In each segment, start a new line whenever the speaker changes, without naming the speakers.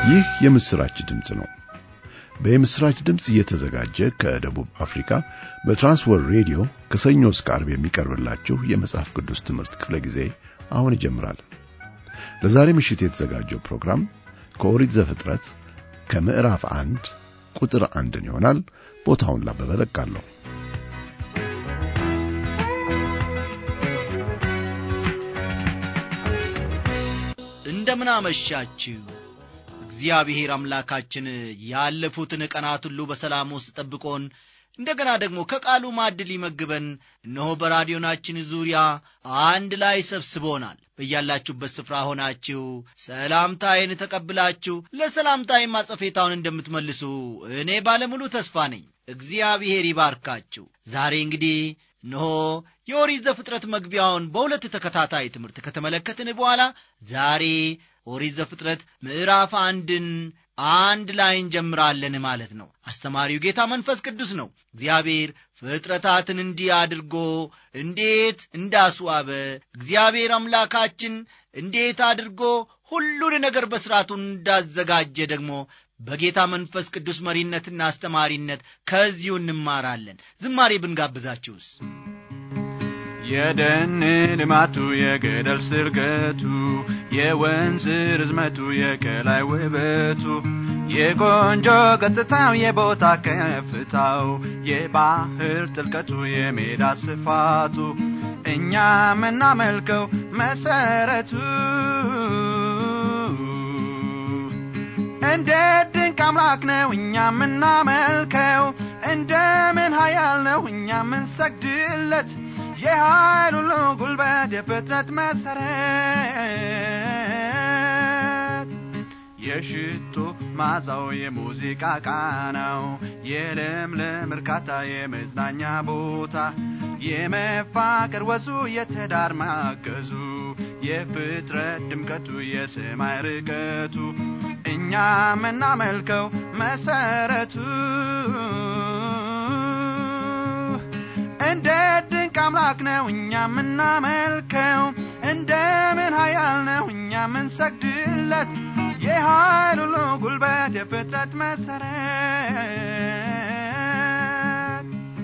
ይህ የምስራች ድምፅ ነው። በምስራች ድምፅ እየተዘጋጀ ከደቡብ አፍሪካ በትራንስወር ሬዲዮ ከሰኞ እስከ ዓርብ የሚቀርብላችሁ የመጽሐፍ ቅዱስ ትምህርት ክፍለ ጊዜ አሁን ይጀምራል። ለዛሬ ምሽት የተዘጋጀው ፕሮግራም ከኦሪት ዘፍጥረት ከምዕራፍ አንድ ቁጥር አንድን ይሆናል። ቦታውን ላበበ ለቃለሁ።
እንደምን አመሻችሁ። እግዚአብሔር አምላካችን ያለፉትን ቀናት ሁሉ በሰላም ውስጥ ጠብቆን እንደገና ደግሞ ከቃሉ ማዕድ ሊመግበን እነሆ በራዲዮናችን ዙሪያ አንድ ላይ ሰብስቦናል። በያላችሁበት ስፍራ ሆናችሁ ሰላምታዬን ተቀብላችሁ ለሰላምታዬም አጸፌታውን እንደምትመልሱ እኔ ባለሙሉ ተስፋ ነኝ። እግዚአብሔር ይባርካችሁ። ዛሬ እንግዲህ እነሆ የኦሪት ዘፍጥረት መግቢያውን በሁለት ተከታታይ ትምህርት ከተመለከትን በኋላ ዛሬ ኦሪት ዘፍጥረት ምዕራፍ አንድን አንድ ላይ እንጀምራለን ማለት ነው። አስተማሪው ጌታ መንፈስ ቅዱስ ነው። እግዚአብሔር ፍጥረታትን እንዲህ አድርጎ እንዴት እንዳስዋበ እግዚአብሔር አምላካችን እንዴት አድርጎ ሁሉን ነገር በሥርዓቱ እንዳዘጋጀ ደግሞ በጌታ መንፈስ ቅዱስ መሪነትና አስተማሪነት ከዚሁ እንማራለን። ዝማሬ ብንጋብዛችሁስ?
የደን ልማቱ የገደል ስርገቱ የወንዝ ርዝመቱ የቀላይ ውበቱ የቆንጆ ገጽታው የቦታ ከፍታው የባህር ጥልቀቱ የሜዳ ስፋቱ እኛ የምናመልከው መሰረቱ እንዴት ድንቅ አምላክ ነው እኛ የምናመልከው እንደምን ኃያል ነው እኛ የምንሰግድለት የኃይል ሁሉ ጉልበት የፍጥረት መሰረት የሽቶ ማዛው የሙዚቃ ቃናው የለምለም እርካታ የመዝናኛ ቦታ የመፋቀር ወዙ የትዳር ማገዙ የፍጥረት ድምቀቱ የሰማይ ርቀቱ እኛ የምናመልከው መሰረቱ እንዴት ድንቅ አምላክ ነው እኛ የምናመልከው እንደምን ኃያል ነው እኛ የምንሰግድለት የኃይል ሁሉ ጉልበት የፍጥረት መሰረት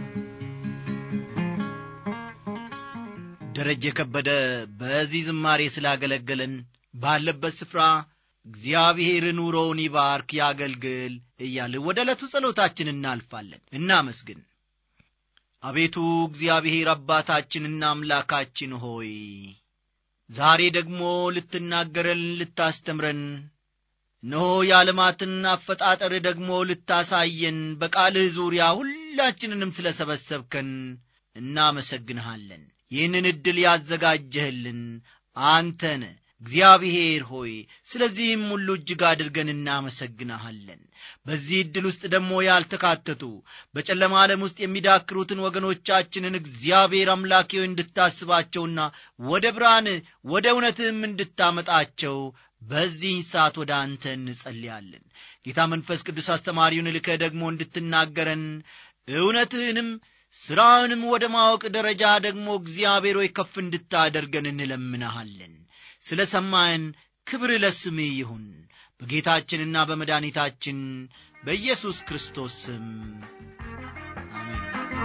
ደረጀ ከበደ በዚህ ዝማሬ ስላገለገለን ባለበት ስፍራ እግዚአብሔር ኑሮውን ይባርክ ያገልግል እያልን ወደ ዕለቱ ጸሎታችን እናልፋለን። እናመስግን። አቤቱ እግዚአብሔር አባታችንና አምላካችን ሆይ ዛሬ ደግሞ ልትናገረን ልታስተምረን እነሆ የዓለማትን አፈጣጠር ደግሞ ልታሳየን በቃልህ ዙሪያ ሁላችንንም ስለ ሰበሰብከን እናመሰግንሃለን። ይህንን ዕድል ያዘጋጀህልን አንተነ እግዚአብሔር ሆይ ስለዚህም ሁሉ እጅግ አድርገን እናመሰግንሃለን። በዚህ ዕድል ውስጥ ደግሞ ያልተካተቱ በጨለማ ዓለም ውስጥ የሚዳክሩትን ወገኖቻችንን እግዚአብሔር አምላኬ እንድታስባቸውና ወደ ብርሃን ወደ እውነትህም እንድታመጣቸው በዚህ ሰዓት ወደ አንተ እንጸልያለን። ጌታ መንፈስ ቅዱስ አስተማሪውን ልከህ ደግሞ እንድትናገረን እውነትህንም ሥራውንም ወደ ማወቅ ደረጃ ደግሞ እግዚአብሔር ሆይ ከፍ እንድታደርገን እንለምንሃለን። ስለ ሰማን ክብር ለስምህ ይሁን በጌታችንና በመድኃኒታችን በኢየሱስ ክርስቶስ ስም አሜን።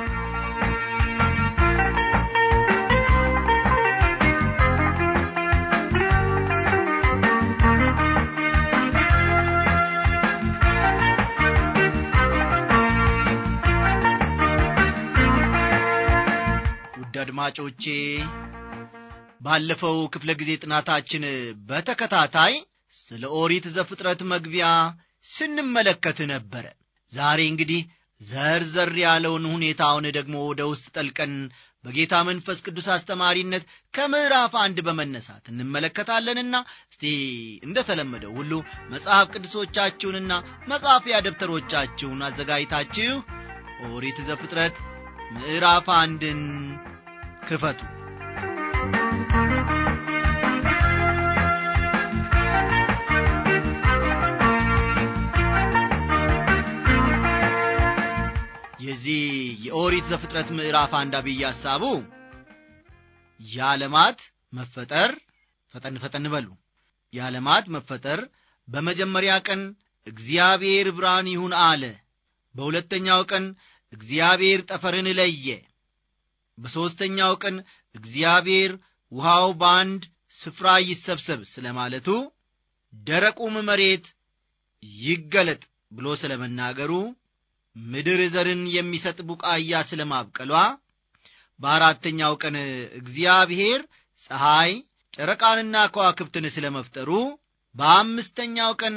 ውድ አድማጮቼ ባለፈው ክፍለ ጊዜ ጥናታችን በተከታታይ ስለ ኦሪት ዘፍጥረት መግቢያ ስንመለከት ነበረ። ዛሬ እንግዲህ ዘርዘር ያለውን ሁኔታውን ደግሞ ወደ ውስጥ ጠልቀን በጌታ መንፈስ ቅዱስ አስተማሪነት ከምዕራፍ አንድ በመነሳት እንመለከታለንና እስቲ እንደተለመደው ሁሉ መጽሐፍ ቅዱሶቻችሁንና መጻፊያ ደብተሮቻችሁን አዘጋጅታችሁ ኦሪት ዘፍጥረት ምዕራፍ አንድን ክፈቱ። የዚህ የኦሪት ዘፍጥረት ምዕራፍ አንድ አብይ ሐሳቡ የዓለማት መፈጠር ፈጠን ፈጠን በሉ የዓለማት መፈጠር በመጀመሪያ ቀን እግዚአብሔር ብርሃን ይሁን አለ በሁለተኛው ቀን እግዚአብሔር ጠፈርን ለየ በሦስተኛው ቀን እግዚአብሔር ውሃው በአንድ ስፍራ ይሰብሰብ ስለ ማለቱ ደረቁም መሬት ይገለጥ ብሎ ስለ መናገሩ ምድር ዘርን የሚሰጥ ቡቃያ ስለ ማብቀሏ በአራተኛው ቀን እግዚአብሔር ፀሐይ ጨረቃንና ከዋክብትን ስለ መፍጠሩ በአምስተኛው ቀን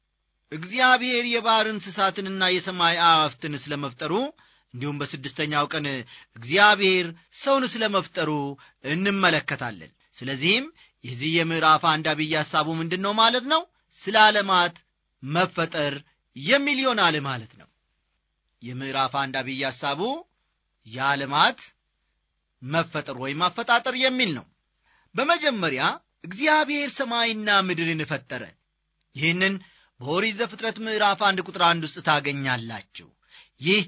እግዚአብሔር የባሕር እንስሳትንና የሰማይ አዋፍትን ስለ መፍጠሩ እንዲሁም በስድስተኛው ቀን እግዚአብሔር ሰውን ስለ መፍጠሩ እንመለከታለን ስለዚህም የዚህ የምዕራፍ አንድ አብይ ሐሳቡ ምንድን ነው ማለት ነው ስለ ዓለማት መፈጠር የሚል ይሆናል ማለት ነው የምዕራፍ አንድ አብይ ሐሳቡ የዓለማት መፈጠር ወይም አፈጣጠር የሚል ነው በመጀመሪያ እግዚአብሔር ሰማይና ምድርን ፈጠረ ይህንን በኦሪት ዘፍጥረት ምዕራፍ አንድ ቁጥር አንድ ውስጥ ታገኛላችሁ ይህ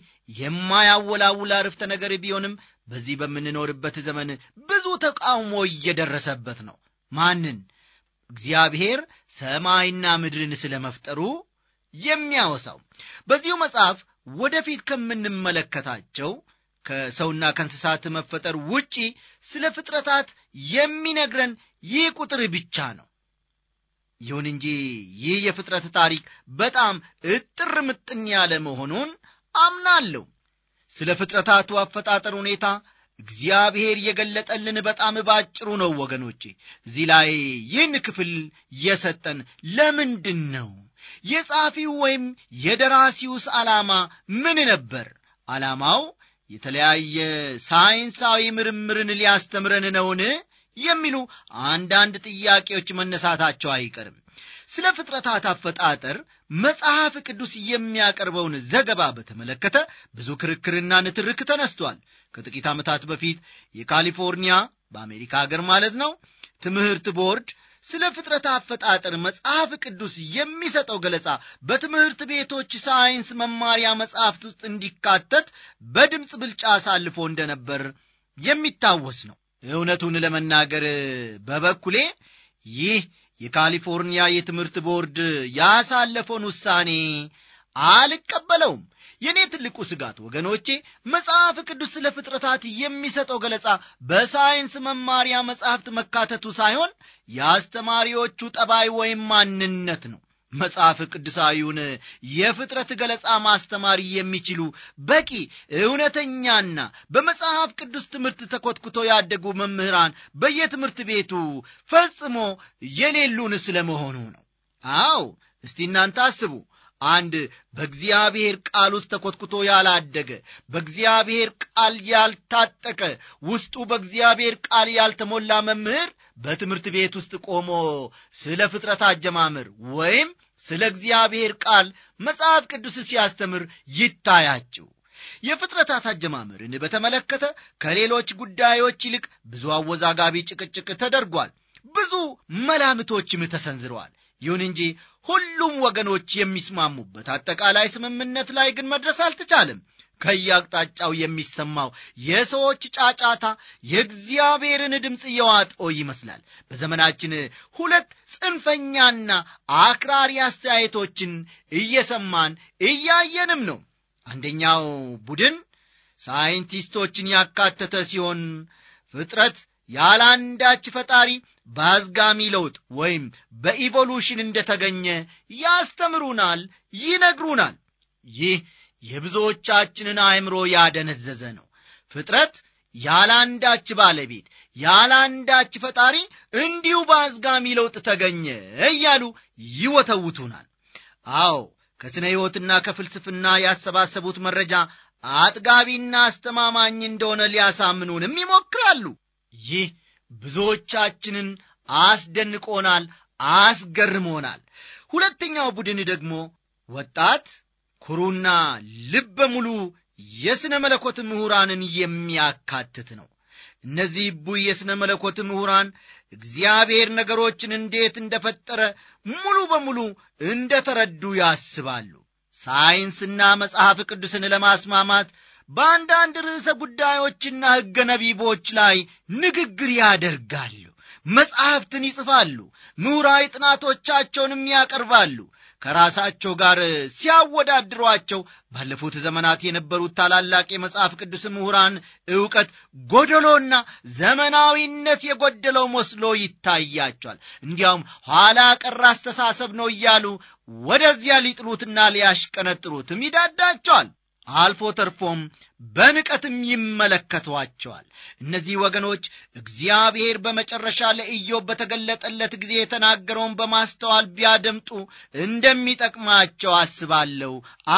የማያወላውል አርፍተ ነገር ቢሆንም በዚህ በምንኖርበት ዘመን ብዙ ተቃውሞ እየደረሰበት ነው ማንን እግዚአብሔር ሰማይና ምድርን ስለ መፍጠሩ የሚያወሳው በዚሁ መጽሐፍ ወደፊት ከምንመለከታቸው ከሰውና ከእንስሳት መፈጠር ውጪ ስለ ፍጥረታት የሚነግረን ይህ ቁጥር ብቻ ነው ይሁን እንጂ ይህ የፍጥረት ታሪክ በጣም እጥር ምጥን ያለ መሆኑን አምናለሁ ስለ ፍጥረታቱ አፈጣጠር ሁኔታ እግዚአብሔር የገለጠልን በጣም ባጭሩ ነው ወገኖቼ እዚህ ላይ ይህን ክፍል የሰጠን ለምንድን ነው የጸሐፊው ወይም የደራሲውስ ዓላማ ምን ነበር ዓላማው የተለያየ ሳይንሳዊ ምርምርን ሊያስተምረን ነውን የሚሉ አንዳንድ ጥያቄዎች መነሳታቸው አይቀርም ስለ ፍጥረታት አፈጣጠር መጽሐፍ ቅዱስ የሚያቀርበውን ዘገባ በተመለከተ ብዙ ክርክርና ንትርክ ተነስቷል ከጥቂት ዓመታት በፊት የካሊፎርኒያ በአሜሪካ ሀገር ማለት ነው ትምህርት ቦርድ ስለ ፍጥረት አፈጣጠር መጽሐፍ ቅዱስ የሚሰጠው ገለጻ በትምህርት ቤቶች ሳይንስ መማሪያ መጽሐፍት ውስጥ እንዲካተት በድምፅ ብልጫ አሳልፎ እንደነበር የሚታወስ ነው እውነቱን ለመናገር በበኩሌ ይህ የካሊፎርኒያ የትምህርት ቦርድ ያሳለፈውን ውሳኔ አልቀበለውም የእኔ ትልቁ ስጋት ወገኖቼ መጽሐፍ ቅዱስ ስለ ፍጥረታት የሚሰጠው ገለጻ በሳይንስ መማሪያ መጽሐፍት መካተቱ ሳይሆን የአስተማሪዎቹ ጠባይ ወይም ማንነት ነው መጽሐፍ ቅዱሳዊውን የፍጥረት ገለጻ ማስተማር የሚችሉ በቂ እውነተኛና በመጽሐፍ ቅዱስ ትምህርት ተኮትኩቶ ያደጉ መምህራን በየትምህርት ቤቱ ፈጽሞ የሌሉን ስለመሆኑ ነው አው እስቲ እናንተ አስቡ አንድ በእግዚአብሔር ቃል ውስጥ ተኮትኩቶ ያላደገ በእግዚአብሔር ቃል ያልታጠቀ ውስጡ በእግዚአብሔር ቃል ያልተሞላ መምህር በትምህርት ቤት ውስጥ ቆሞ ስለ ፍጥረት አጀማመር ወይም ስለ እግዚአብሔር ቃል መጽሐፍ ቅዱስ ሲያስተምር ይታያችሁ የፍጥረታት አጀማመርን በተመለከተ ከሌሎች ጉዳዮች ይልቅ ብዙ አወዛጋቢ ጭቅጭቅ ተደርጓል ብዙ መላምቶችም ተሰንዝረዋል ይሁን እንጂ ሁሉም ወገኖች የሚስማሙበት አጠቃላይ ስምምነት ላይ ግን መድረስ አልተቻለም ከየአቅጣጫው የሚሰማው የሰዎች ጫጫታ የእግዚአብሔርን ድምፅ እየዋጠው ይመስላል በዘመናችን ሁለት ጽንፈኛና አክራሪ አስተያየቶችን እየሰማን እያየንም ነው አንደኛው ቡድን ሳይንቲስቶችን ያካተተ ሲሆን ፍጥረት ያለ አንዳች ፈጣሪ በአዝጋሚ ለውጥ ወይም በኢቮሉሽን እንደተገኘ ያስተምሩናል ይነግሩናል ይህ የብዙዎቻችንን አእምሮ ያደነዘዘ ነው ፍጥረት ያለ አንዳች ባለቤት ያለ አንዳች ፈጣሪ እንዲሁ በአዝጋሚ ለውጥ ተገኘ እያሉ ይወተውቱናል አዎ ከስነ ሕይወትና ከፍልስፍና ያሰባሰቡት መረጃ አጥጋቢና አስተማማኝ እንደሆነ ሊያሳምኑንም ይሞክራሉ ይህ ብዙዎቻችንን አስደንቆናል አስገርሞናል ሁለተኛው ቡድን ደግሞ ወጣት ኩሩና ልበ ሙሉ የሥነ መለኮት ምሁራንን የሚያካትት ነው እነዚህ ቡይ የሥነ መለኮት ምሁራን እግዚአብሔር ነገሮችን እንዴት እንደፈጠረ ሙሉ በሙሉ እንደ ተረዱ ያስባሉ ሳይንስና መጽሐፍ ቅዱስን ለማስማማት በአንዳንድ ርዕሰ ጉዳዮችና ሕገ ነቢቦች ላይ ንግግር ያደርጋሉ መጻሕፍትን ይጽፋሉ፣ ምሁራዊ ጥናቶቻቸውንም ያቀርባሉ። ከራሳቸው ጋር ሲያወዳድሯቸው ባለፉት ዘመናት የነበሩት ታላላቅ የመጽሐፍ ቅዱስ ምሁራን ዕውቀት ጎደሎና ዘመናዊነት የጎደለው መስሎ ይታያቸዋል። እንዲያውም ኋላ ቀር አስተሳሰብ ነው እያሉ ወደዚያ ሊጥሉትና ሊያሽቀነጥሩትም ይዳዳቸዋል። አልፎ ተርፎም በንቀትም ይመለከቷቸዋል። እነዚህ ወገኖች እግዚአብሔር በመጨረሻ ለኢዮብ በተገለጠለት ጊዜ የተናገረውን በማስተዋል ቢያደምጡ እንደሚጠቅማቸው አስባለሁ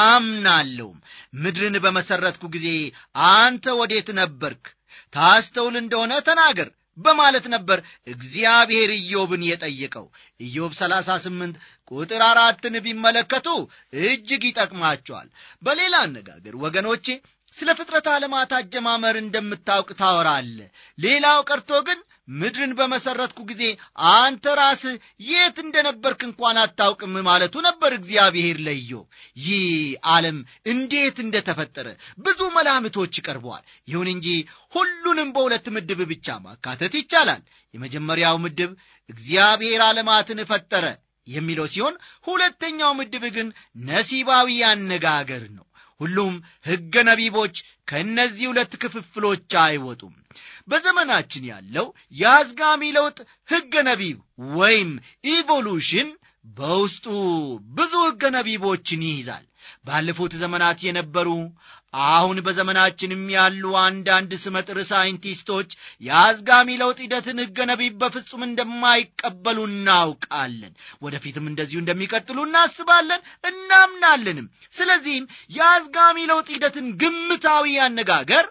አምናለሁም። ምድርን በመሠረትኩ ጊዜ አንተ ወዴት ነበርክ? ታስተውል እንደሆነ ተናገር በማለት ነበር እግዚአብሔር ኢዮብን የጠየቀው። ኢዮብ 38 ቁጥር አራትን ቢመለከቱ እጅግ ይጠቅማቸዋል። በሌላ አነጋገር ወገኖቼ ስለ ፍጥረት ዓለማት አጀማመር እንደምታውቅ ታወራለ። ሌላው ቀርቶ ግን ምድርን በመሠረትኩ ጊዜ አንተ ራስህ የት እንደነበርክ እንኳን አታውቅም ማለቱ ነበር እግዚአብሔር ለኢዮብ። ይህ ዓለም እንዴት እንደተፈጠረ ብዙ መላምቶች ቀርበዋል። ይሁን እንጂ ሁሉንም በሁለት ምድብ ብቻ ማካተት ይቻላል። የመጀመሪያው ምድብ እግዚአብሔር ዓለማትን ፈጠረ የሚለው ሲሆን ሁለተኛው ምድብ ግን ነሲባዊ አነጋገር ነው። ሁሉም ሕገ ነቢቦች ከእነዚህ ሁለት ክፍፍሎች አይወጡም። በዘመናችን ያለው የአዝጋሚ ለውጥ ሕገ ነቢብ ወይም ኢቮሉሽን በውስጡ ብዙ ሕገ ነቢቦችን ይይዛል። ባለፉት ዘመናት የነበሩ አሁን በዘመናችንም ያሉ አንዳንድ ስመጥር ሳይንቲስቶች የአዝጋሚ ለውጥ ሂደትን ሕገ ነቢብ በፍጹም እንደማይቀበሉ እናውቃለን። ወደፊትም እንደዚሁ እንደሚቀጥሉ እናስባለን፣ እናምናለንም። ስለዚህም የአዝጋሚ ለውጥ ሂደትን ግምታዊ አነጋገር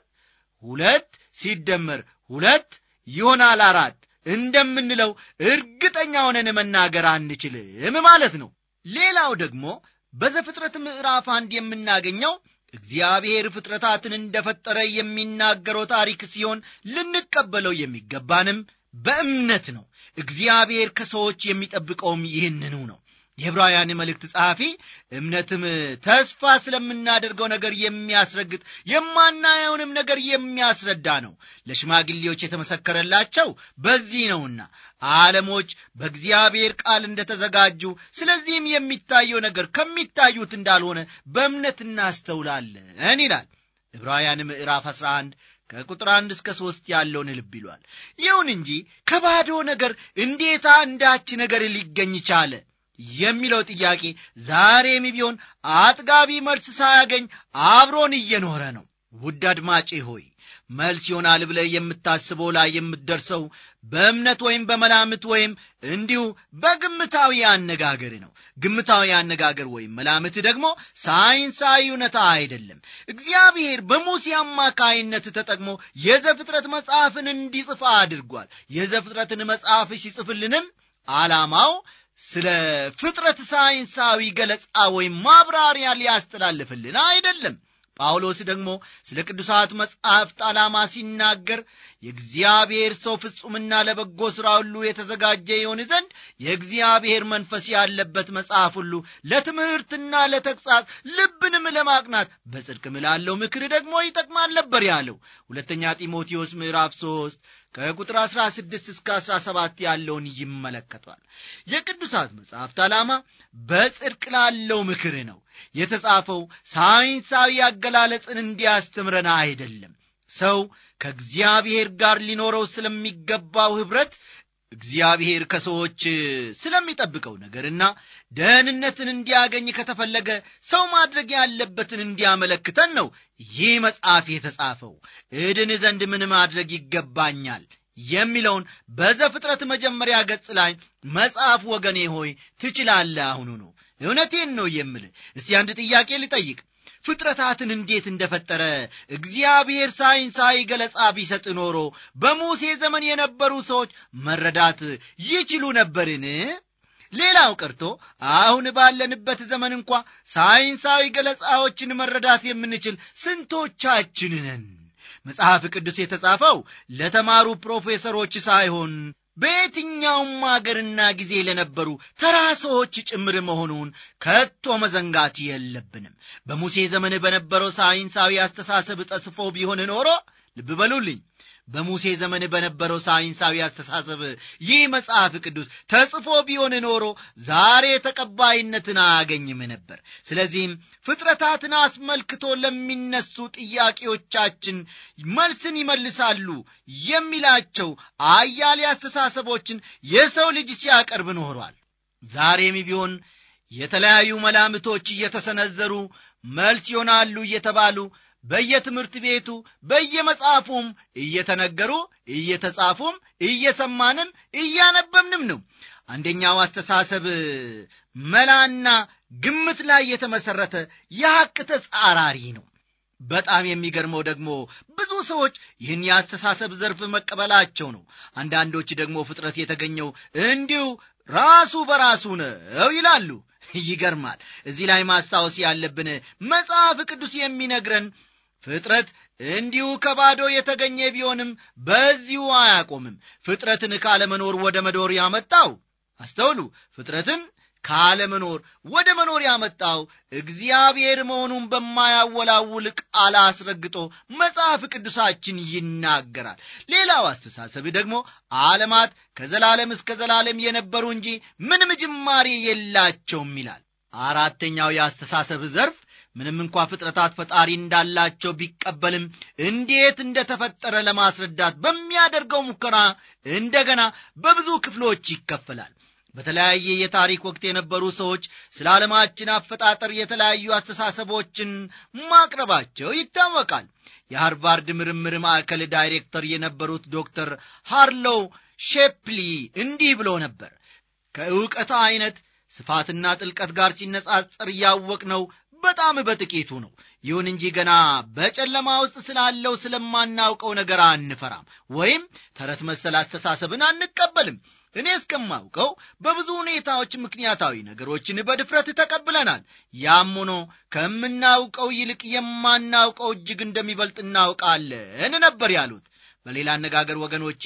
ሁለት ሲደመር ሁለት ይሆናል አራት እንደምንለው እርግጠኛ ሆነን መናገር አንችልም ማለት ነው። ሌላው ደግሞ በዘፍጥረት ምዕራፍ አንድ የምናገኘው እግዚአብሔር ፍጥረታትን እንደፈጠረ የሚናገረው ታሪክ ሲሆን ልንቀበለው የሚገባንም በእምነት ነው። እግዚአብሔር ከሰዎች የሚጠብቀውም ይህንኑ ነው። የዕብራውያን መልእክት ጸሐፊ እምነትም ተስፋ ስለምናደርገው ነገር የሚያስረግጥ የማናየውንም ነገር የሚያስረዳ ነው። ለሽማግሌዎች የተመሰከረላቸው በዚህ ነውና ዓለሞች በእግዚአብሔር ቃል እንደተዘጋጁ፣ ስለዚህም የሚታየው ነገር ከሚታዩት እንዳልሆነ በእምነት እናስተውላለን ይላል ዕብራውያን ምዕራፍ 11 ከቁጥር አንድ እስከ ሦስት ያለውን ልብ ይሏል። ይሁን እንጂ ከባዶ ነገር እንዴታ አንዳች ነገር ሊገኝ ቻለ የሚለው ጥያቄ ዛሬም ቢሆን አጥጋቢ መልስ ሳያገኝ አብሮን እየኖረ ነው። ውድ አድማጬ ሆይ መልስ ይሆናል ብለህ የምታስበው ላይ የምትደርሰው በእምነት ወይም በመላምት ወይም እንዲሁ በግምታዊ አነጋገር ነው። ግምታዊ አነጋገር ወይም መላምት ደግሞ ሳይንሳዊ እውነታ አይደለም። እግዚአብሔር በሙሴ አማካይነት ተጠቅሞ የዘፍጥረት መጽሐፍን እንዲጽፍ አድርጓል። የዘፍጥረትን መጽሐፍ ሲጽፍልንም ዓላማው ስለ ፍጥረት ሳይንሳዊ ገለጻ ወይም ማብራሪያ ሊያስተላልፍልን አይደለም። ጳውሎስ ደግሞ ስለ ቅዱሳት መጻሕፍት ዓላማ ሲናገር የእግዚአብሔር ሰው ፍጹምና ለበጎ ሥራ ሁሉ የተዘጋጀ ይሆን ዘንድ የእግዚአብሔር መንፈስ ያለበት መጽሐፍ ሁሉ ለትምህርትና ለተግሣጽ ልብንም ለማቅናት በጽድቅም ላለው ምክር ደግሞ ይጠቅማል ነበር ያለው። ሁለተኛ ጢሞቴዎስ ምዕራፍ 3 ከቁጥር 16 እስከ 17 ያለውን ይመለከቷል። የቅዱሳት መጽሐፍት ዓላማ በጽድቅ ላለው ምክር ነው። የተጻፈው ሳይንሳዊ አገላለጽን እንዲያስተምረን አይደለም። ሰው ከእግዚአብሔር ጋር ሊኖረው ስለሚገባው ኅብረት እግዚአብሔር ከሰዎች ስለሚጠብቀው ነገርና ደህንነትን እንዲያገኝ ከተፈለገ ሰው ማድረግ ያለበትን እንዲያመለክተን ነው ይህ መጽሐፍ የተጻፈው። እድን ዘንድ ምን ማድረግ ይገባኛል የሚለውን በዘፍጥረት መጀመሪያ ገጽ ላይ መጽሐፍ ወገኔ ሆይ ትችላለህ። አሁኑ ነው እውነቴን ነው የምልህ። እስቲ አንድ ጥያቄ ልጠይቅ። ፍጥረታትን እንዴት እንደፈጠረ እግዚአብሔር ሳይንሳዊ ገለጻ ቢሰጥ ኖሮ በሙሴ ዘመን የነበሩ ሰዎች መረዳት ይችሉ ነበርን? ሌላው ቀርቶ አሁን ባለንበት ዘመን እንኳ ሳይንሳዊ ገለጻዎችን መረዳት የምንችል ስንቶቻችን ነን? መጽሐፍ ቅዱስ የተጻፈው ለተማሩ ፕሮፌሰሮች ሳይሆን በየትኛውም አገርና ጊዜ ለነበሩ ተራ ሰዎች ጭምር መሆኑን ከቶ መዘንጋት የለብንም። በሙሴ ዘመን በነበረው ሳይንሳዊ አስተሳሰብ ጠስፎ ቢሆን ኖሮ ልብ በሉልኝ፣ በሙሴ ዘመን በነበረው ሳይንሳዊ አስተሳሰብ ይህ መጽሐፍ ቅዱስ ተጽፎ ቢሆን ኖሮ ዛሬ ተቀባይነትን አያገኝም ነበር። ስለዚህም ፍጥረታትን አስመልክቶ ለሚነሱ ጥያቄዎቻችን መልስን ይመልሳሉ የሚላቸው አያሌ አስተሳሰቦችን የሰው ልጅ ሲያቀርብ ኖሯል። ዛሬም ቢሆን የተለያዩ መላምቶች እየተሰነዘሩ መልስ ይሆናሉ እየተባሉ በየትምህርት ቤቱ በየመጽሐፉም እየተነገሩ እየተጻፉም እየሰማንም እያነበብንም ነው። አንደኛው አስተሳሰብ መላና ግምት ላይ የተመሠረተ የሐቅ ተጻራሪ ነው። በጣም የሚገርመው ደግሞ ብዙ ሰዎች ይህን የአስተሳሰብ ዘርፍ መቀበላቸው ነው። አንዳንዶች ደግሞ ፍጥረት የተገኘው እንዲሁ ራሱ በራሱ ነው ይላሉ። ይገርማል። እዚህ ላይ ማስታወስ ያለብን መጽሐፍ ቅዱስ የሚነግረን ፍጥረት እንዲሁ ከባዶ የተገኘ ቢሆንም በዚሁ አያቆምም። ፍጥረትን ካለመኖር ወደ መኖር ያመጣው አስተውሉ፣ ፍጥረትን ካለመኖር ወደ መኖር ያመጣው እግዚአብሔር መሆኑን በማያወላውል ቃል አስረግጦ መጽሐፍ ቅዱሳችን ይናገራል። ሌላው አስተሳሰብ ደግሞ ዓለማት ከዘላለም እስከ ዘላለም የነበሩ እንጂ ምንም ጅማሬ የላቸውም ይላል። አራተኛው የአስተሳሰብ ዘርፍ ምንም እንኳ ፍጥረታት ፈጣሪ እንዳላቸው ቢቀበልም እንዴት እንደተፈጠረ ለማስረዳት በሚያደርገው ሙከራ እንደገና በብዙ ክፍሎች ይከፈላል። በተለያየ የታሪክ ወቅት የነበሩ ሰዎች ስለ ዓለማችን አፈጣጠር የተለያዩ አስተሳሰቦችን ማቅረባቸው ይታወቃል። የሃርቫርድ ምርምር ማዕከል ዳይሬክተር የነበሩት ዶክተር ሃርሎው ሼፕሊ እንዲህ ብሎ ነበር። ከእውቀት አይነት ስፋትና ጥልቀት ጋር ሲነጻጸር ያወቅነው በጣም በጥቂቱ ነው። ይሁን እንጂ ገና በጨለማ ውስጥ ስላለው ስለማናውቀው ነገር አንፈራም፣ ወይም ተረት መሰል አስተሳሰብን አንቀበልም። እኔ እስከማውቀው በብዙ ሁኔታዎች ምክንያታዊ ነገሮችን በድፍረት ተቀብለናል። ያም ሆኖ ከምናውቀው ይልቅ የማናውቀው እጅግ እንደሚበልጥ እናውቃለን ነበር ያሉት። በሌላ አነጋገር ወገኖቼ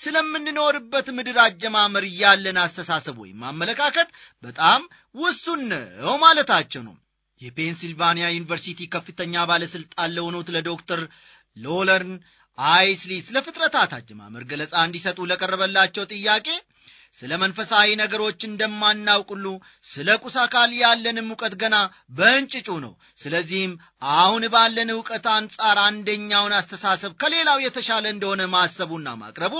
ስለምንኖርበት ምድር አጀማመር ያለን አስተሳሰብ ወይም አመለካከት በጣም ውሱን ነው ማለታቸው ነው። የፔንሲልቫኒያ ዩኒቨርሲቲ ከፍተኛ ባለሥልጣን ለሆኑት ለዶክተር ሎለርን አይስሊ ስለ ፍጥረታት አጀማመር ገለጻ እንዲሰጡ ለቀረበላቸው ጥያቄ ስለ መንፈሳዊ ነገሮች እንደማናውቅ ሁሉ ስለ ቁስ አካል ያለንም እውቀት ገና በእንጭጩ ነው። ስለዚህም አሁን ባለን እውቀት አንጻር አንደኛውን አስተሳሰብ ከሌላው የተሻለ እንደሆነ ማሰቡና ማቅረቡ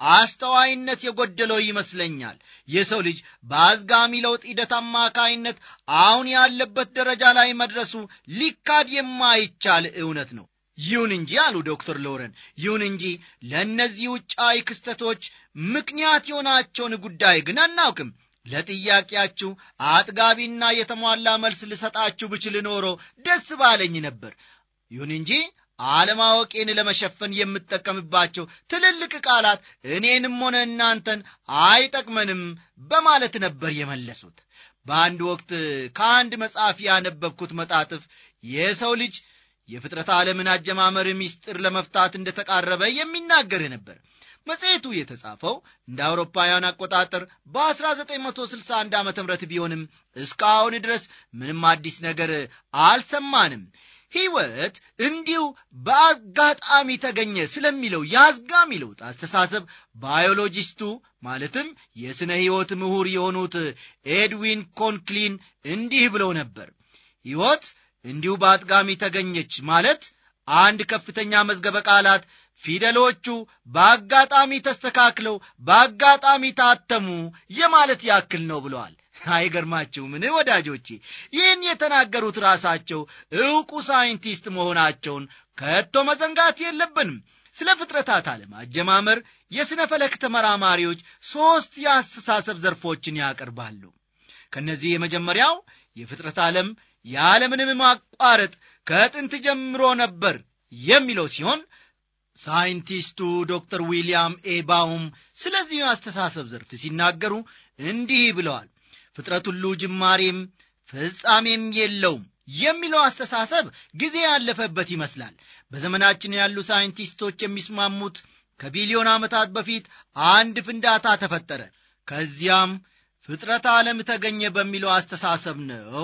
አስተዋይነት የጎደለው ይመስለኛል። የሰው ልጅ በአዝጋሚ ለውጥ ሂደት አማካይነት አሁን ያለበት ደረጃ ላይ መድረሱ ሊካድ የማይቻል እውነት ነው። ይሁን እንጂ አሉ ዶክተር ሎረን፣ ይሁን እንጂ ለእነዚህ ውጫዊ ክስተቶች ምክንያት የሆናቸውን ጉዳይ ግን አናውቅም። ለጥያቄያችሁ አጥጋቢና የተሟላ መልስ ልሰጣችሁ ብችል ኖሮ ደስ ባለኝ ነበር። ይሁን እንጂ አለማወቄን ለመሸፈን የምጠቀምባቸው ትልልቅ ቃላት እኔንም ሆነ እናንተን አይጠቅመንም በማለት ነበር የመለሱት። በአንድ ወቅት ከአንድ መጽሐፍ ያነበብኩት መጣጥፍ የሰው ልጅ የፍጥረት ዓለምን አጀማመር ምስጢር ለመፍታት እንደተቃረበ የሚናገር ነበር። መጽሔቱ የተጻፈው እንደ አውሮፓውያን አቆጣጠር በ1961 ዓ ም ቢሆንም እስካሁን ድረስ ምንም አዲስ ነገር አልሰማንም። ሕይወት እንዲሁ በአጋጣሚ ተገኘ ስለሚለው የአዝጋሚ ለውጥ አስተሳሰብ ባዮሎጂስቱ ማለትም የሥነ ሕይወት ምሁር የሆኑት ኤድዊን ኮንክሊን እንዲህ ብለው ነበር። ሕይወት እንዲሁ በአጥጋሚ ተገኘች ማለት አንድ ከፍተኛ መዝገበ ቃላት ፊደሎቹ በአጋጣሚ ተስተካክለው በአጋጣሚ ታተሙ የማለት ያክል ነው ብለዋል። አይገርማችሁምን ወዳጆቼ? ይህን የተናገሩት ራሳቸው ዕውቁ ሳይንቲስት መሆናቸውን ከቶ መዘንጋት የለብንም። ስለ ፍጥረታት ዓለም አጀማመር የሥነ ፈለክ ተመራማሪዎች ሦስት የአስተሳሰብ ዘርፎችን ያቀርባሉ። ከእነዚህ የመጀመሪያው የፍጥረት ዓለም ያለምንም ማቋረጥ ከጥንት ጀምሮ ነበር የሚለው ሲሆን ሳይንቲስቱ ዶክተር ዊልያም ኤ ባውም ስለዚህ አስተሳሰብ ዘርፍ ሲናገሩ እንዲህ ብለዋል። ፍጥረት ሁሉ ጅማሬም ፍጻሜም የለውም የሚለው አስተሳሰብ ጊዜ ያለፈበት ይመስላል። በዘመናችን ያሉ ሳይንቲስቶች የሚስማሙት ከቢሊዮን ዓመታት በፊት አንድ ፍንዳታ ተፈጠረ፣ ከዚያም ፍጥረት ዓለም ተገኘ በሚለው አስተሳሰብ ነው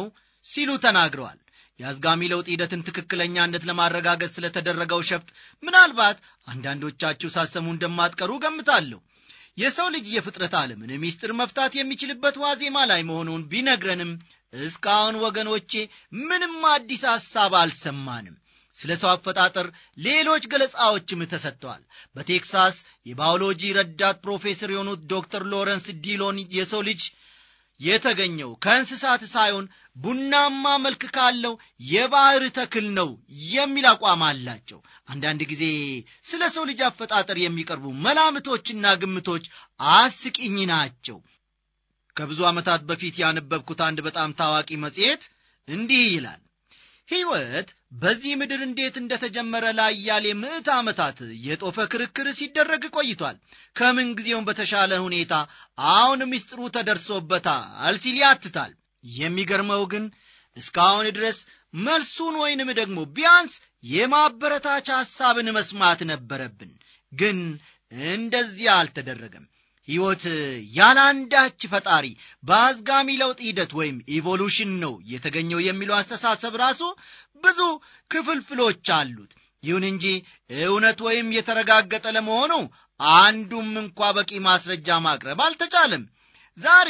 ሲሉ ተናግረዋል። የአዝጋሚ ለውጥ ሂደትን ትክክለኛነት ለማረጋገጥ ስለተደረገው ሸፍጥ ምናልባት አንዳንዶቻችሁ ሳሰሙ እንደማትቀሩ ገምታለሁ። የሰው ልጅ የፍጥረት ዓለምን ሚስጥር መፍታት የሚችልበት ዋዜማ ላይ መሆኑን ቢነግረንም እስካሁን ወገኖቼ ምንም አዲስ ሐሳብ አልሰማንም። ስለ ሰው አፈጣጠር ሌሎች ገለጻዎችም ተሰጥተዋል። በቴክሳስ የባዮሎጂ ረዳት ፕሮፌሰር የሆኑት ዶክተር ሎረንስ ዲሎን የሰው ልጅ የተገኘው ከእንስሳት ሳይሆን ቡናማ መልክ ካለው የባህር ተክል ነው የሚል አቋም አላቸው። አንዳንድ ጊዜ ስለ ሰው ልጅ አፈጣጠር የሚቀርቡ መላምቶችና ግምቶች አስቂኝ ናቸው። ከብዙ ዓመታት በፊት ያነበብኩት አንድ በጣም ታዋቂ መጽሔት እንዲህ ይላል ሕይወት በዚህ ምድር እንዴት እንደተጀመረ ላያሌ ምዕት ዓመታት የጦፈ ክርክር ሲደረግ ቆይቷል። ከምን ጊዜውም በተሻለ ሁኔታ አሁን ምስጢሩ ተደርሶበታል ሲል ያትታል። የሚገርመው ግን እስካሁን ድረስ መልሱን ወይንም ደግሞ ቢያንስ የማበረታቻ ሐሳብን መስማት ነበረብን። ግን እንደዚያ አልተደረገም። ሕይወት ያለ አንዳች ፈጣሪ በአዝጋሚ ለውጥ ሂደት ወይም ኢቮሉሽን ነው የተገኘው የሚለው አስተሳሰብ ራሱ ብዙ ክፍልፍሎች አሉት። ይሁን እንጂ እውነት ወይም የተረጋገጠ ለመሆኑ አንዱም እንኳ በቂ ማስረጃ ማቅረብ አልተቻለም። ዛሬ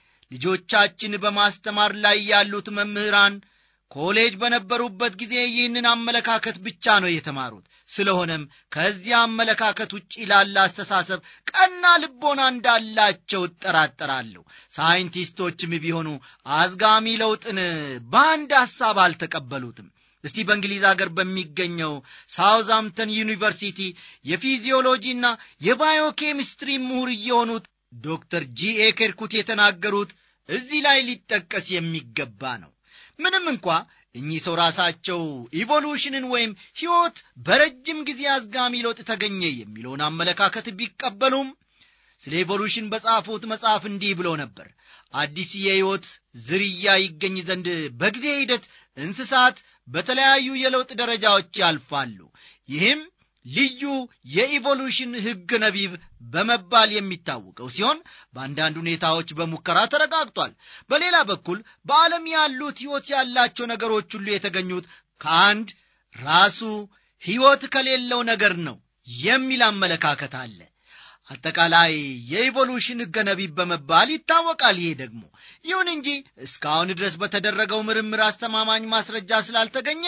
ልጆቻችን በማስተማር ላይ ያሉት መምህራን ኮሌጅ በነበሩበት ጊዜ ይህንን አመለካከት ብቻ ነው የተማሩት። ስለሆነም ከዚያ አመለካከት ውጭ ላለ አስተሳሰብ ቀና ልቦና እንዳላቸው እጠራጠራለሁ። ሳይንቲስቶችም ቢሆኑ አዝጋሚ ለውጥን በአንድ ሐሳብ አልተቀበሉትም። እስቲ በእንግሊዝ አገር በሚገኘው ሳውዝሃምፕተን ዩኒቨርሲቲ የፊዚዮሎጂና የባዮኬሚስትሪ ምሁር የሆኑት ዶክተር ጂኤ ኬርኩት የተናገሩት እዚህ ላይ ሊጠቀስ የሚገባ ነው። ምንም እንኳ እኚህ ሰው ራሳቸው ኢቮሉሽንን ወይም ሕይወት በረጅም ጊዜ አዝጋሚ ለውጥ ተገኘ የሚለውን አመለካከት ቢቀበሉም ስለ ኢቮሉሽን በጻፉት መጽሐፍ እንዲህ ብሎ ነበር። አዲስ የሕይወት ዝርያ ይገኝ ዘንድ በጊዜ ሂደት እንስሳት በተለያዩ የለውጥ ደረጃዎች ያልፋሉ። ይህም ልዩ የኢቮሉሽን ሕግ ነቢብ በመባል የሚታወቀው ሲሆን በአንዳንድ ሁኔታዎች በሙከራ ተረጋግጧል። በሌላ በኩል በዓለም ያሉት ሕይወት ያላቸው ነገሮች ሁሉ የተገኙት ከአንድ ራሱ ሕይወት ከሌለው ነገር ነው የሚል አመለካከት አለ። አጠቃላይ የኢቮሉሽን ሕገ ነቢብ በመባል ይታወቃል። ይሄ ደግሞ ይሁን እንጂ እስካሁን ድረስ በተደረገው ምርምር አስተማማኝ ማስረጃ ስላልተገኘ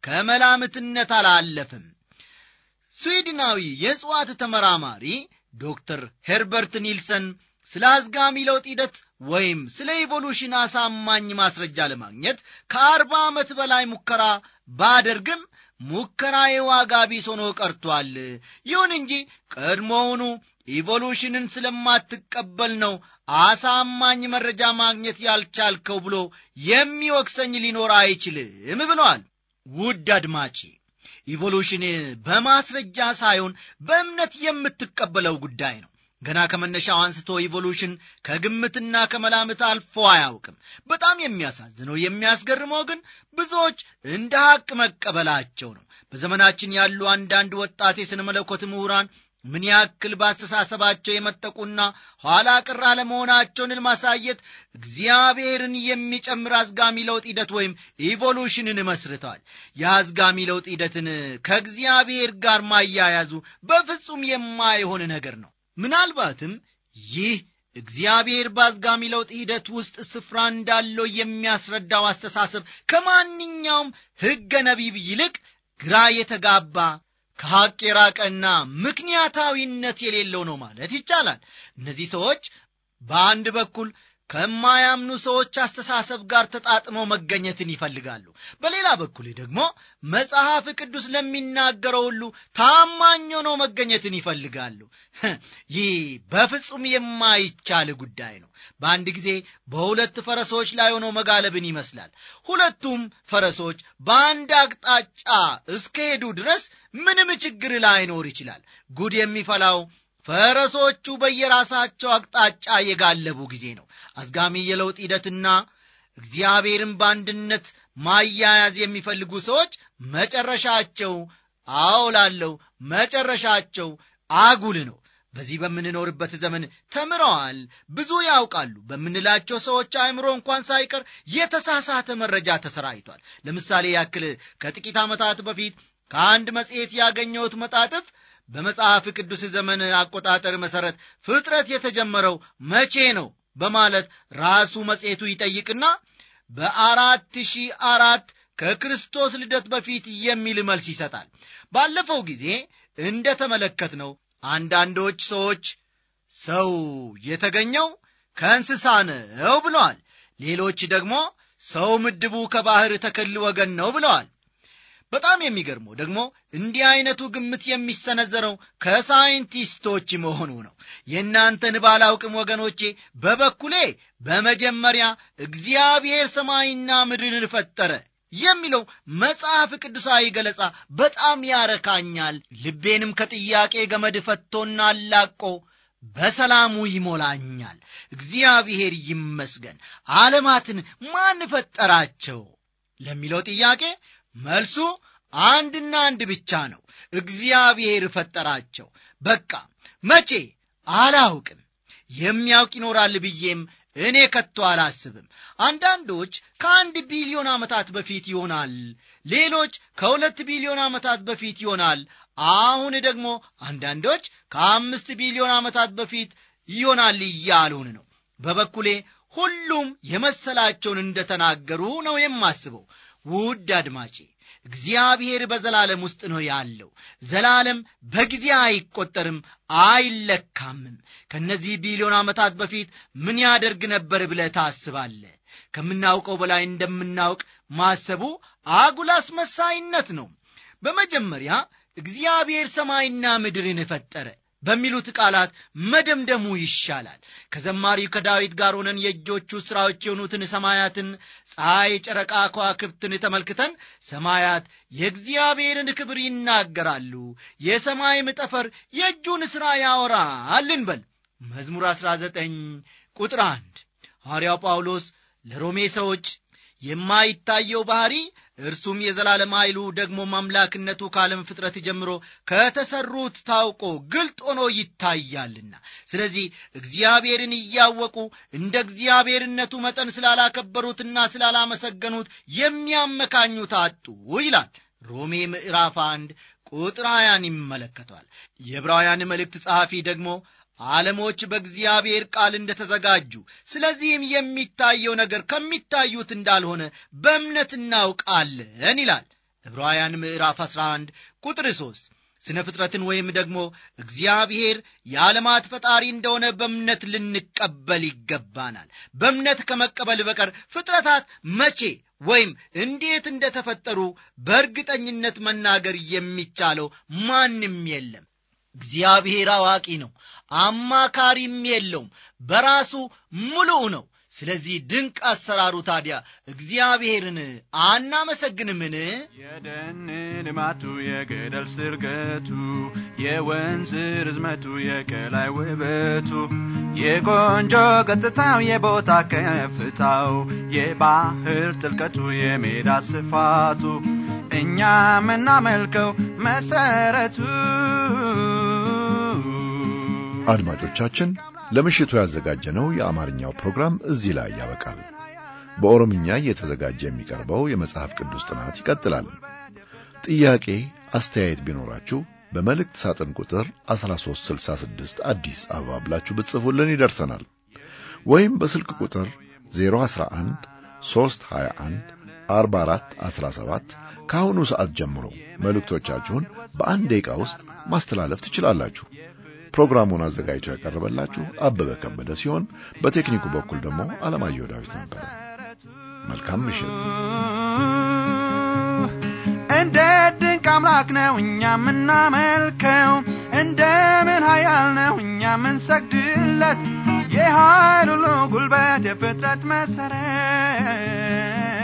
ከመላምትነት አላለፍም። ስዊድናዊ የእጽዋት ተመራማሪ ዶክተር ሄርበርት ኒልሰን ስለ አዝጋሚ ለውጥ ሂደት ወይም ስለ ኢቮሉሽን አሳማኝ ማስረጃ ለማግኘት ከአርባ ዓመት በላይ ሙከራ ባደርግም ሙከራዬ ዋጋ ቢስ ሆኖ ቀርቷል። ይሁን እንጂ ቀድሞውኑ ኢቮሉሽንን ስለማትቀበል ነው አሳማኝ መረጃ ማግኘት ያልቻልከው ብሎ የሚወቅሰኝ ሊኖር አይችልም ብለዋል። ውድ አድማጬ ኢቮሉሽን በማስረጃ ሳይሆን በእምነት የምትቀበለው ጉዳይ ነው። ገና ከመነሻው አንስቶ ኢቮሉሽን ከግምትና ከመላምት አልፎ አያውቅም። በጣም የሚያሳዝነው የሚያስገርመው ግን ብዙዎች እንደ ሐቅ መቀበላቸው ነው። በዘመናችን ያሉ አንዳንድ ወጣት የሥነ መለኮት ምሁራን ምን ያክል በአስተሳሰባቸው የመጠቁና ኋላ ቅር አለመሆናቸውን ለማሳየት እግዚአብሔርን የሚጨምር አዝጋሚ ለውጥ ሂደት ወይም ኢቮሉሽንን መስርተዋል። የአዝጋሚ ለውጥ ሂደትን ከእግዚአብሔር ጋር ማያያዙ በፍጹም የማይሆን ነገር ነው። ምናልባትም ይህ እግዚአብሔር በአዝጋሚ ለውጥ ሂደት ውስጥ ስፍራ እንዳለው የሚያስረዳው አስተሳሰብ ከማንኛውም ሕገ ነቢብ ይልቅ ግራ የተጋባ ከሐቅ የራቀና ምክንያታዊነት የሌለው ነው ማለት ይቻላል። እነዚህ ሰዎች በአንድ በኩል ከማያምኑ ሰዎች አስተሳሰብ ጋር ተጣጥመው መገኘትን ይፈልጋሉ። በሌላ በኩል ደግሞ መጽሐፍ ቅዱስ ለሚናገረው ሁሉ ታማኝ ሆነው መገኘትን ይፈልጋሉ። ይህ በፍጹም የማይቻል ጉዳይ ነው። በአንድ ጊዜ በሁለት ፈረሶች ላይ ሆነው መጋለብን ይመስላል። ሁለቱም ፈረሶች በአንድ አቅጣጫ እስከሄዱ ድረስ ምንም ችግር ላይኖር ይችላል። ጉድ የሚፈላው ፈረሶቹ በየራሳቸው አቅጣጫ የጋለቡ ጊዜ ነው። አዝጋሚ የለውጥ ሂደትና እግዚአብሔርን በአንድነት ማያያዝ የሚፈልጉ ሰዎች መጨረሻቸው አውላለው መጨረሻቸው አጉል ነው። በዚህ በምንኖርበት ዘመን ተምረዋል፣ ብዙ ያውቃሉ በምንላቸው ሰዎች አእምሮ እንኳን ሳይቀር የተሳሳተ መረጃ ተሰራይቷል። ለምሳሌ ያክል ከጥቂት ዓመታት በፊት ከአንድ መጽሔት ያገኘሁት መጣጥፍ በመጽሐፍ ቅዱስ ዘመን አቆጣጠር መሠረት ፍጥረት የተጀመረው መቼ ነው በማለት ራሱ መጽሔቱ ይጠይቅና በአራት ሺህ አራት ከክርስቶስ ልደት በፊት የሚል መልስ ይሰጣል። ባለፈው ጊዜ እንደ ተመለከትነው አንዳንዶች ሰዎች ሰው የተገኘው ከእንስሳ ነው ብለዋል። ሌሎች ደግሞ ሰው ምድቡ ከባሕር ተክል ወገን ነው ብለዋል። በጣም የሚገርመው ደግሞ እንዲህ አይነቱ ግምት የሚሰነዘረው ከሳይንቲስቶች መሆኑ ነው። የእናንተን ባላውቅም ወገኖቼ፣ በበኩሌ በመጀመሪያ እግዚአብሔር ሰማይና ምድርን ፈጠረ የሚለው መጽሐፍ ቅዱሳዊ ገለጻ በጣም ያረካኛል። ልቤንም ከጥያቄ ገመድ ፈቶና አላቆ በሰላሙ ይሞላኛል። እግዚአብሔር ይመስገን። ዓለማትን ማን ፈጠራቸው ለሚለው ጥያቄ መልሱ አንድና አንድ ብቻ ነው። እግዚአብሔር ፈጠራቸው። በቃ መቼ አላውቅም። የሚያውቅ ይኖራል ብዬም እኔ ከቶ አላስብም። አንዳንዶች ከአንድ ቢሊዮን ዓመታት በፊት ይሆናል፣ ሌሎች ከሁለት ቢሊዮን ዓመታት በፊት ይሆናል። አሁን ደግሞ አንዳንዶች ከአምስት ቢሊዮን ዓመታት በፊት ይሆናል እያሉን ነው። በበኩሌ ሁሉም የመሰላቸውን እንደተናገሩ ነው የማስበው። ውድ አድማጬ እግዚአብሔር በዘላለም ውስጥ ነው ያለው። ዘላለም በጊዜ አይቆጠርም አይለካምም። ከእነዚህ ቢሊዮን ዓመታት በፊት ምን ያደርግ ነበር ብለህ ታስባለህ? ከምናውቀው በላይ እንደምናውቅ ማሰቡ አጉል አስመሳይነት ነው። በመጀመሪያ እግዚአብሔር ሰማይና ምድርን ፈጠረ በሚሉት ቃላት መደምደሙ ይሻላል። ከዘማሪው ከዳዊት ጋር ሆነን የእጆቹ ሥራዎች የሆኑትን ሰማያትን፣ ፀሐይ፣ ጨረቃ፣ ከዋክብትን ተመልክተን ሰማያት የእግዚአብሔርን ክብር ይናገራሉ፣ የሰማይም ጠፈር የእጁን ሥራ ያወራል እንበል። መዝሙር 19 ቁጥር 1 ሐዋርያው ጳውሎስ ለሮሜ ሰዎች የማይታየው ባሕሪ እርሱም የዘላለም ኃይሉ ደግሞ አምላክነቱ ከዓለም ፍጥረት ጀምሮ ከተሰሩት ታውቆ ግልጥ ሆኖ ይታያልና፣ ስለዚህ እግዚአብሔርን እያወቁ እንደ እግዚአብሔርነቱ መጠን ስላላከበሩትና ስላላመሰገኑት የሚያመካኙት አጡ ይላል። ሮሜ ምዕራፍ አንድ ቁጥር ሀያን ይመለከቷል። የዕብራውያን መልእክት ጸሐፊ ደግሞ ዓለሞች በእግዚአብሔር ቃል እንደተዘጋጁ ስለዚህም የሚታየው ነገር ከሚታዩት እንዳልሆነ በእምነት እናውቃለን ይላል። ዕብራውያን ምዕራፍ 11 ቁጥር 3 ስነ ፍጥረትን ወይም ደግሞ እግዚአብሔር የዓለማት ፈጣሪ እንደሆነ በእምነት ልንቀበል ይገባናል። በእምነት ከመቀበል በቀር ፍጥረታት መቼ ወይም እንዴት እንደተፈጠሩ በእርግጠኝነት መናገር የሚቻለው ማንም የለም። እግዚአብሔር አዋቂ ነው፣ አማካሪም የለውም። በራሱ ሙሉእ ነው። ስለዚህ ድንቅ አሰራሩ ታዲያ እግዚአብሔርን አናመሰግንምን?
የደን ልማቱ የገደል ስርገቱ የወንዝ ርዝመቱ የቀላይ ውበቱ የቆንጆ ገጽታው የቦታ ከፍታው የባህር ጥልቀቱ የሜዳ ስፋቱ እኛ የምናመልከው መሰረቱ
አድማጮቻችን ለምሽቱ ያዘጋጀነው የአማርኛው ፕሮግራም እዚህ ላይ ያበቃል። በኦሮምኛ እየተዘጋጀ የሚቀርበው የመጽሐፍ ቅዱስ ጥናት ይቀጥላል። ጥያቄ፣ አስተያየት ቢኖራችሁ በመልእክት ሳጥን ቁጥር 1366 አዲስ አበባ ብላችሁ ብትጽፉልን ይደርሰናል። ወይም በስልክ ቁጥር 011 321 44 17 ከአሁኑ ሰዓት ጀምሮ መልእክቶቻችሁን በአንድ ደቂቃ ውስጥ ማስተላለፍ ትችላላችሁ። ፕሮግራሙን አዘጋጅቶ ያቀረበላችሁ አበበ ከበደ ሲሆን በቴክኒኩ በኩል ደግሞ አለማየሁ ዳዊት ነበረ። መልካም ምሽት።
እንደ ድንቅ አምላክ ነው እኛ የምናመልከው፣ እንደምን ኃያል ነው እኛ የምንሰግድለት፣ የኃይል ሁሉ ጉልበት የፍጥረት መሰረት